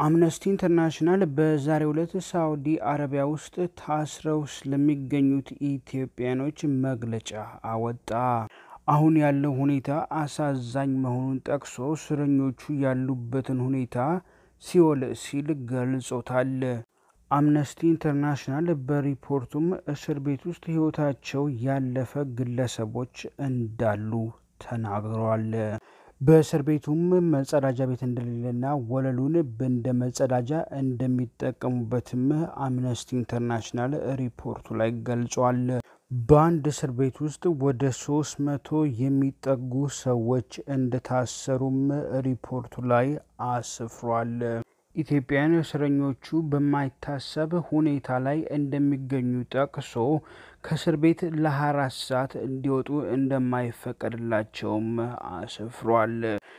አምነስቲ ኢንተርናሽናል በዛሬው ዕለት ሳውዲ አረቢያ ውስጥ ታስረው ስለሚገኙት ኢትዮጵያኖች መግለጫ አወጣ። አሁን ያለው ሁኔታ አሳዛኝ መሆኑን ጠቅሶ እስረኞቹ ያሉበትን ሁኔታ ሲኦል ሲል ገልጾታል። አምነስቲ ኢንተርናሽናል በሪፖርቱም እስር ቤት ውስጥ ሕይወታቸው ያለፈ ግለሰቦች እንዳሉ ተናግረዋል። በእስር ቤቱም መጸዳጃ ቤት እንደሌለና ወለሉን እንደ መጸዳጃ እንደሚጠቀሙበትም አምነስቲ ኢንተርናሽናል ሪፖርቱ ላይ ገልጿል። በአንድ እስር ቤት ውስጥ ወደ ሶስት መቶ የሚጠጉ ሰዎች እንደታሰሩም ሪፖርቱ ላይ አስፍሯል። ኢትዮጵያውያን እስረኞቹ በማይታሰብ ሁኔታ ላይ እንደሚገኙ ጠቅሶ ከእስር ቤት ለ24 ሰዓት እንዲወጡ እንደማይፈቀድላቸውም አስፍሯል።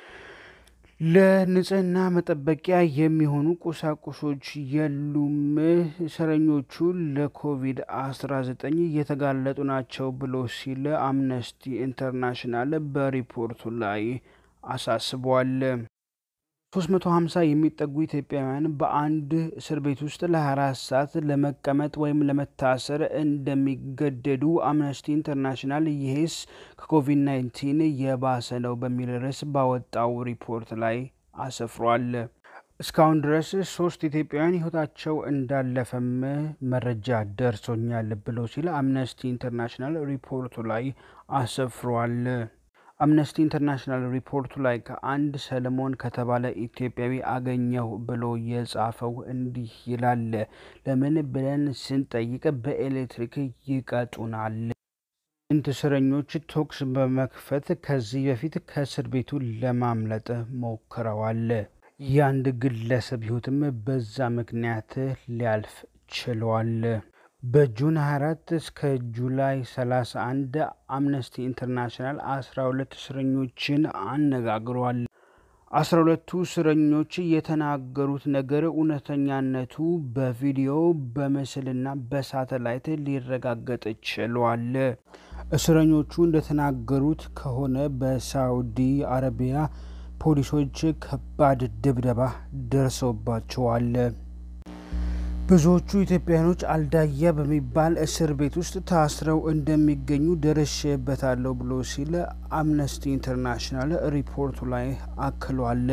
ለንጽህና መጠበቂያ የሚሆኑ ቁሳቁሶች የሉም፣ እስረኞቹ ለኮቪድ-19 እየተጋለጡ ናቸው ብሎ ሲል አምነስቲ ኢንተርናሽናል በሪፖርቱ ላይ አሳስቧል። 350 የሚጠጉ ኢትዮጵያውያን በአንድ እስር ቤት ውስጥ ለ24 ሰዓት ለመቀመጥ ወይም ለመታሰር እንደሚገደዱ አምነስቲ ኢንተርናሽናል ይህስ ከኮቪድ-19 የባሰ ነው በሚል ርዕስ ባወጣው ሪፖርት ላይ አሰፍሯል። እስካሁን ድረስ ሶስት ኢትዮጵያውያን ሕይወታቸው እንዳለፈም መረጃ ደርሶኛል ብሎ ሲል አምነስቲ ኢንተርናሽናል ሪፖርቱ ላይ አሰፍሯል። አምነስቲ ኢንተርናሽናል ሪፖርቱ ላይ ከአንድ ሰለሞን ከተባለ ኢትዮጵያዊ አገኘው ብሎ የጻፈው እንዲህ ይላል። ለምን ብለን ስንጠይቅ በኤሌክትሪክ ይቀጡናል። ስንት እስረኞች ተኩስ በመክፈት ከዚህ በፊት ከእስር ቤቱ ለማምለጥ ሞክረዋል። የአንድ ግለሰብ ሕይወትም በዛ ምክንያት ሊያልፍ ችሏል። በጁን 24 እስከ ጁላይ 31 አምነስቲ ኢንተርናሽናል 12 እስረኞችን አነጋግሯል። 12ቱ እስረኞች የተናገሩት ነገር እውነተኛነቱ በቪዲዮ በምስልና በሳተላይት ሊረጋገጥ ችሏል። እስረኞቹ እንደተናገሩት ከሆነ በሳውዲ አረቢያ ፖሊሶች ከባድ ድብደባ ደርሰውባቸዋል። ብዙዎቹ ኢትዮጵያውያኖች አልዳያ በሚባል እስር ቤት ውስጥ ታስረው እንደሚገኙ ደርሼበታለሁ ብሎ ሲል አምነስቲ ኢንተርናሽናል ሪፖርቱ ላይ አክሏል።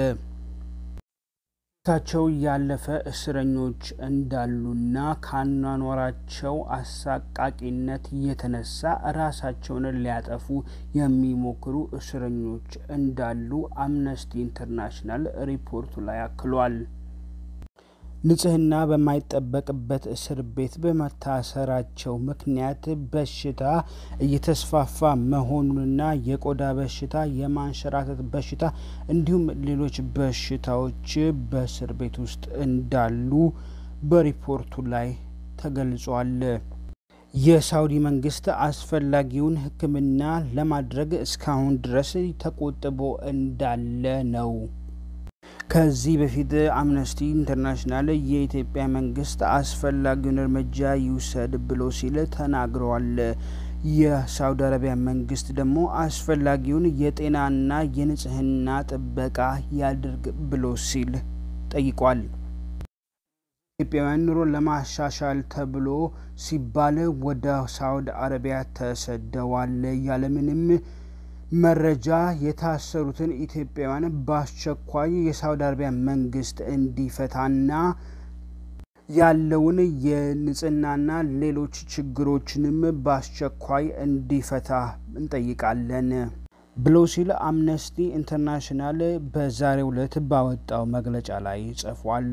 ታቸው ያለፈ እስረኞች እንዳሉና ከአኗኗራቸው አሳቃቂነት የተነሳ ራሳቸውን ሊያጠፉ የሚሞክሩ እስረኞች እንዳሉ አምነስቲ ኢንተርናሽናል ሪፖርቱ ላይ አክሏል። ንጽህና በማይጠበቅበት እስር ቤት በመታሰራቸው ምክንያት በሽታ እየተስፋፋ መሆኑንና የቆዳ በሽታ፣ የማንሸራተት በሽታ እንዲሁም ሌሎች በሽታዎች በእስር ቤት ውስጥ እንዳሉ በሪፖርቱ ላይ ተገልጿል። የሳውዲ መንግስት አስፈላጊውን ሕክምና ለማድረግ እስካሁን ድረስ ተቆጥቦ እንዳለ ነው። ከዚህ በፊት አምነስቲ ኢንተርናሽናል የኢትዮጵያ መንግስት አስፈላጊውን እርምጃ ይውሰድ ብሎ ሲል ተናግረዋል። የሳውዲ አረቢያ መንግስት ደግሞ አስፈላጊውን የጤናና የንጽህና ጥበቃ ያድርግ ብሎ ሲል ጠይቋል። ኢትዮጵያውያን ኑሮን ለማሻሻል ተብሎ ሲባል ወደ ሳውዲ አረቢያ ተሰደዋል። ያለምንም መረጃ የታሰሩትን ኢትዮጵያውያን በአስቸኳይ የሳውዲ አረቢያ መንግስት እንዲፈታና ያለውን የንጽህናና ሌሎች ችግሮችንም በአስቸኳይ እንዲፈታ እንጠይቃለን ብሎ ሲል አምነስቲ ኢንተርናሽናል በዛሬው ዕለት ባወጣው መግለጫ ላይ ጽፏል።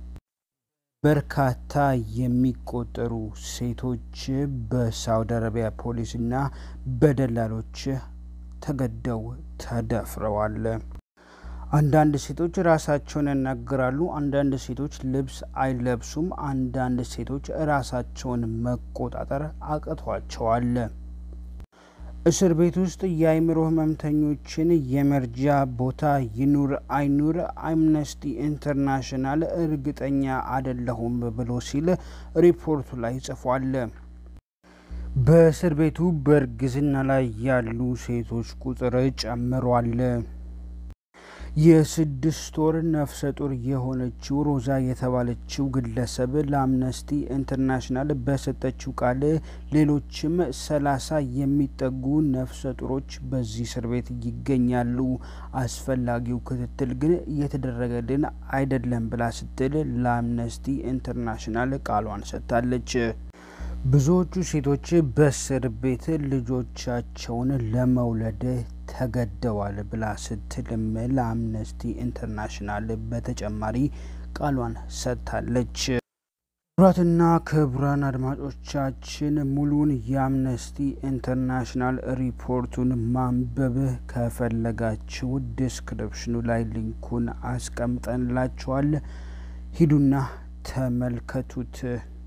በርካታ የሚቆጠሩ ሴቶች በሳውዲ አረቢያ ፖሊስና በደላሎች ተገደው ተደፍረዋል። አንዳንድ ሴቶች ራሳቸውን ያናግራሉ። አንዳንድ ሴቶች ልብስ አይለብሱም። አንዳንድ ሴቶች ራሳቸውን መቆጣጠር አቅቷቸዋል። እስር ቤት ውስጥ የአእምሮ ህመምተኞችን የመርጃ ቦታ ይኑር አይኑር አምነስቲ ኢንተርናሽናል እርግጠኛ አይደለሁም ብሎ ሲል ሪፖርቱ ላይ ጽፏል። በእስር ቤቱ በእርግዝና ላይ ያሉ ሴቶች ቁጥር ጨምሯል። የስድስት ወር ነፍሰ ጡር የሆነችው ሮዛ የተባለችው ግለሰብ ለአምነስቲ ኢንተርናሽናል በሰጠችው ቃል ሌሎችም ሰላሳ የሚጠጉ ነፍሰ ጡሮች በዚህ እስር ቤት ይገኛሉ፣ አስፈላጊው ክትትል ግን እየተደረገልን አይደለም ብላ ስትል ለአምነስቲ ኢንተርናሽናል ቃሏን ሰጥታለች። ብዙዎቹ ሴቶች በእስር ቤት ልጆቻቸውን ለመውለድ ተገደዋል ብላ ስትልም ለአምነስቲ ኢንተርናሽናል በተጨማሪ ቃሏን ሰጥታለች። ክቡራትና ክቡራን አድማጮቻችን ሙሉን የአምነስቲ ኢንተርናሽናል ሪፖርቱን ማንበብ ከፈለጋችሁ ዲስክሪፕሽኑ ላይ ሊንኩን አስቀምጠንላችኋል። ሂዱና ተመልከቱት።